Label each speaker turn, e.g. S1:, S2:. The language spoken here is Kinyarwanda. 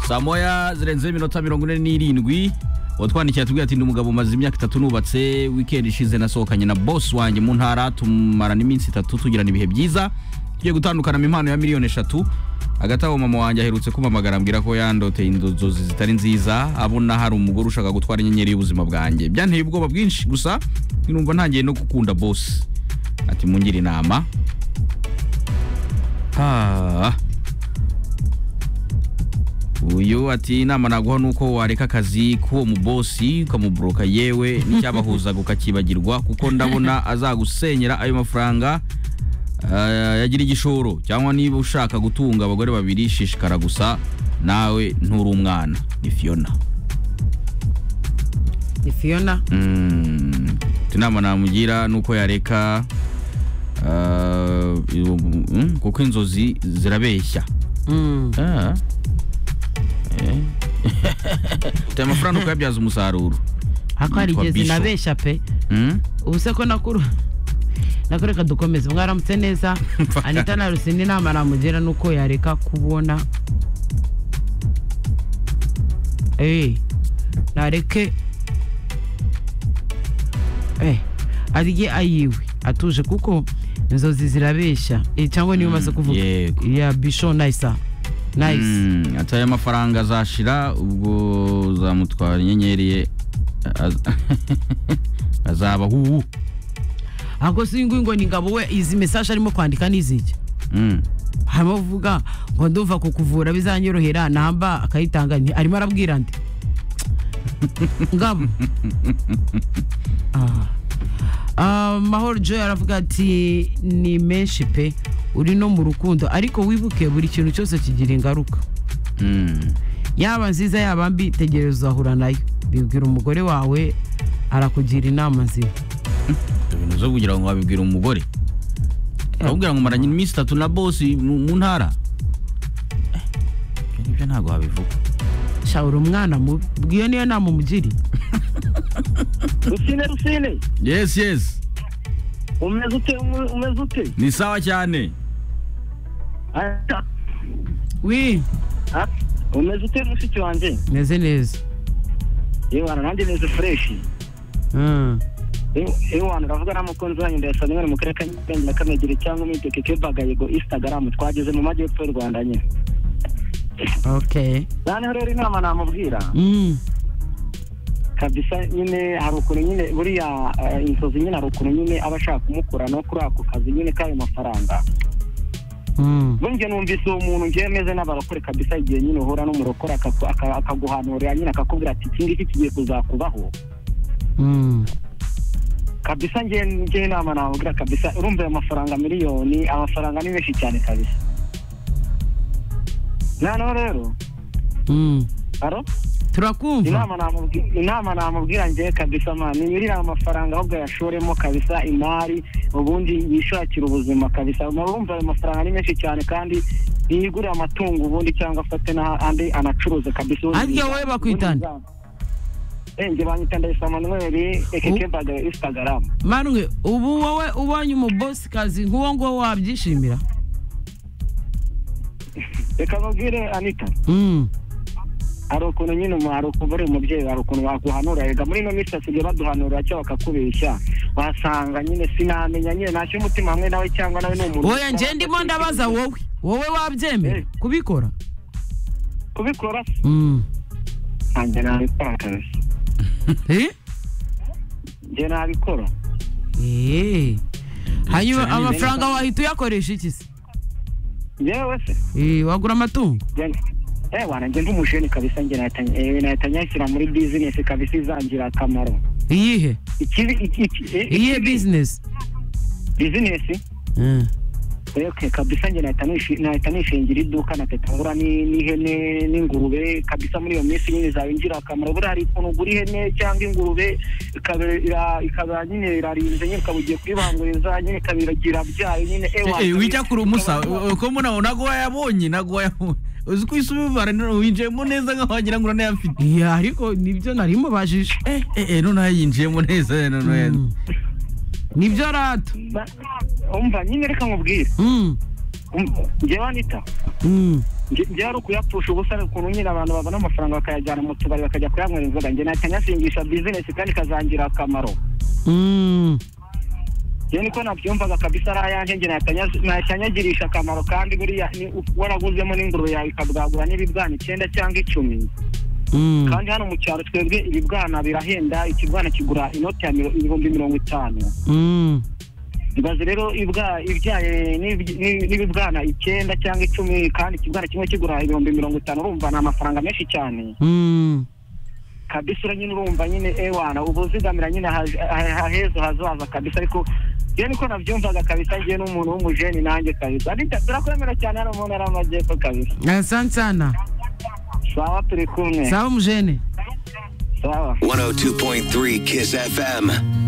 S1: saa moya zirenzeho iminota mirongo ine n'irindwi watwandikiye atubwira ati ndi umugabo umaze imyaka itatu nubatse wikendi ishize nasohokanye na bosi wanjye mu ntara tumarana iminsi itatu tugirana ibihe byiza tugiye gutandukana mu impano ya miliyoni eshatu hagati aho mama wanjye aherutse kumpamagara ambwira ko yandoteye inzozi zitari nziza abona hari umugore ushaka gutwara inyenyeri y'ubuzima bwanjye byanteye ubwoba bwinshi gusa numva ntangiye no gukunda bosi ati mungire inama Ah. uyu ati inama naguha ni uko wareka akazi k'uwo mubosi ukamuburoka yewe n'icyabahuzaga ukakibagirwa kuko ndabona azagusenyera ayo mafaranga ah, yagira igishoro cyangwa niba ushaka gutunga abagore babiri shishikara gusa nawe nturi umwana ni fiona
S2: ni fiyona
S1: Mm, inama namugira ni uko yareka ah, mm, kuko inzozi zirabeshya Ah. Eh. Ufite amafaranga ukayabyaza umusaruro
S2: ako hari
S1: Yitwa
S2: igihe
S1: Bishop.
S2: zinabeshya pe
S1: Mm?
S2: ubu se ko nakuru nakureka dukomeze mwaramutse neza anita na rusine inama namugira ni uko yareka kubona Eh, nareke Eh, arye ayiwe atuje kuko inzozi zirabeshya Eh, cyangwa niyo umaze kuvuga
S1: yego.
S2: ya bisho nayisa nayisi
S1: Mm, ati aya mafaranga azashira ubwo uzamutwara inyenyeri ye az- azaba huhu
S2: ahubwo si nguyu ngo ni ngabo we izi mesaje arimo kwandika ni iziki
S1: Mm.
S2: harimo avuga ngo ndumva kukuvura bizanyorohera namba akayitanga nti arimo arabwira ndi ngabo Ah. Ah, mahoro joy aravuga ati ni menshi pe uri no mu rukundo ariko wibuke buri kintu cyose kigira ingaruka
S1: Mm.
S2: yaba nziza yaba mbi tegereza uzahura nayo bibwira umugore wawe arakugira inama nzima
S1: ibintu zo kugira ngo wabibwira umugore abubwira ngo maranye iminsi itatu na bosi mu mu ntara Eh, ibyo ngibyo ntabwo wabivuga
S2: shawura umwana mubi iyo niyo nama umugiri
S3: rusine rusine
S1: yes yes
S3: umeze ute ume- umeze ute
S1: ni sawa cyane
S3: Ata.
S2: wi
S3: Ah, umeze ute mushiki wanjye
S2: meze neza
S3: yewana nanjye meze fureshi
S2: Mm.
S3: ewana uravuga n'umukunzi wanyu ndayasaba mwari mu karere ka nyarugenge na kamegere cyangwa umwiteke kebagayego instagram twageze mu majyepfo y'u rwanda nyine
S2: okay
S3: noneho rero inama namubwira
S2: Mm.
S3: kabisa nyine hari ukuntu nyine buriya eh, inzozi nyine hari ukuntu nyine aba ashaka kumukura no kuri ako kazi nyine k'ayo mafaranga
S2: Mm.
S3: burya numvise uwo muntu ngewe meze n'abarokore kabisa igihe nyine uhura n'umurokore akaku- aka- akaguhanurira nyine akakubwira ati iki ngiki kigiye kuzakubaho
S2: Mm.
S3: kabisa ngewe ngewe inama namubwira kabisa urumva ayo mafaranga miliyoni amafaranga ni menshi cyane kabisa noneho rero
S2: Mm.
S3: aro
S2: turakumva
S3: inama namubwi- inama namubwira ngewe kabisa mani nyirira ayo mafaranga ahubwo ayashoremo kabisa imari ubundi yishakira ubuzima kabisa murumva ayo mafaranga ni menshi cyane kandi yigure amatungo ubundi cyangwa afate n'andi anacuruze kabisa ubundi
S2: Arya wowe
S3: biza-
S2: bakwitana?
S3: ubundi biza- Eh, nge banyita ndayisa manuweli
S2: U-
S3: ekekembaga instagram
S2: manwe ubu wowe ubonye umubosi kazi nk'uwo nguwo wabyishimira
S3: reka babwire anita
S2: Mm.
S3: hari ukuntu nyine umu- hari ukuntu uri umubyeyi hari ukuntu waguhanura rega muri ino minsi basigaye baduhanurira cyangwa bakakubeshya wasanga nyine sinamenya nyine ntacyo umutima hamwe nawe cyangwa nawe ni umuntu
S2: oya njye ndimo ndabaza wowe wowe wabyemera
S3: Eh.
S2: kubikora
S3: kubikora
S2: Mm.
S3: nanjye nabikora kabisa
S2: Eh?
S3: njye nabikora
S2: Eh. hanyuma
S1: Cyane ni
S2: amafaranga wahita uyakoresha iki se
S3: yewe se
S2: Eh, wagura amatungo
S3: njye- eh wana njye nd'umujeni kabisa njye nahita eh, nahita nyashyira muri bizinesi kabisa izangira akamaro
S2: iyihe
S3: ikibi iki- iki- eh,
S2: iyihe
S3: ikibi-
S2: bizinesi
S3: bizinesi
S2: Mm.
S3: Okay, kabisa njye nahita nishi- nahita nishingira iduka nakahita ngura ni- n'ihene n'ingurube kabisa muri iyo minsi nyine zabinjira akamaro buriya hari ukuntu ugura ihene cyangwa ingurube ikaba- ira- ikaba nyine irarinze nyine ukaba ugiye kuyibanguriza nyine ikaba iragira byayo nyine eh,
S1: Eh, eh,
S3: wakabisa-
S1: wicyakura umusa
S3: ukaba-
S1: eh, ko mbona ntabwo wayabonye ntabwo wayabonye uzi ko isi ubivara winjiyemo neza nkaho wagira ngo uranayafite
S2: Ya, ariko nibyo nari mubajije
S1: eh eh eh noneho yinjiyemo neza noneho
S2: Mm. nibyo rato
S3: Ba- umva nyine reka nkubwire
S2: Mm.
S3: Um- njyewe anita
S2: Mm.
S3: njye hari ukuyapfusha ubusa ukuntu nyine abantu babona amafaranga bakayajyana mu tubari bakajya kuyanywera inzoga njye ntacyo nyasingisha bizinesi kandi ikazangira akamaro
S2: Mm.
S3: njye niko nabyumvaga kabisa ari ayanjye njye ntakanyagirisha akamaro kandi buriya ni- waraguzemo n'ingurube yawe ikabwagura n'ibibwana icyenda cyangwa icumi
S2: Mm.
S3: kandi hano mu cyaro twebwe ibibwana birahenda ikibwana kigura inoti ya miro- ibihumbi mirongo itanu
S2: Mm.
S3: ibaze rero ibwa- ibyaye n'ibyi- n'i- n'ibibwana icyenda cyangwa icumi kandi ikibwana kimwe kigura ibihumbi mirongo itanu urumva ni amafaranga menshi cyane
S2: Mm.
S3: kabisa ura nyine urumva nyine ewana ubuzigamira nyine haje- ha- ha- heza hazaza kabisa ariko njye niko nabyumvaga kabisa ngiye n'umuntu w'umujeni nanjye kabisa Ariko turakwemera cyane hano mu ntara y'amajyepfo kabisa
S2: Asante sana.
S3: sawa turi kumwe
S2: Sawa mujene.
S3: sawa
S4: 102.3 Kiss FM.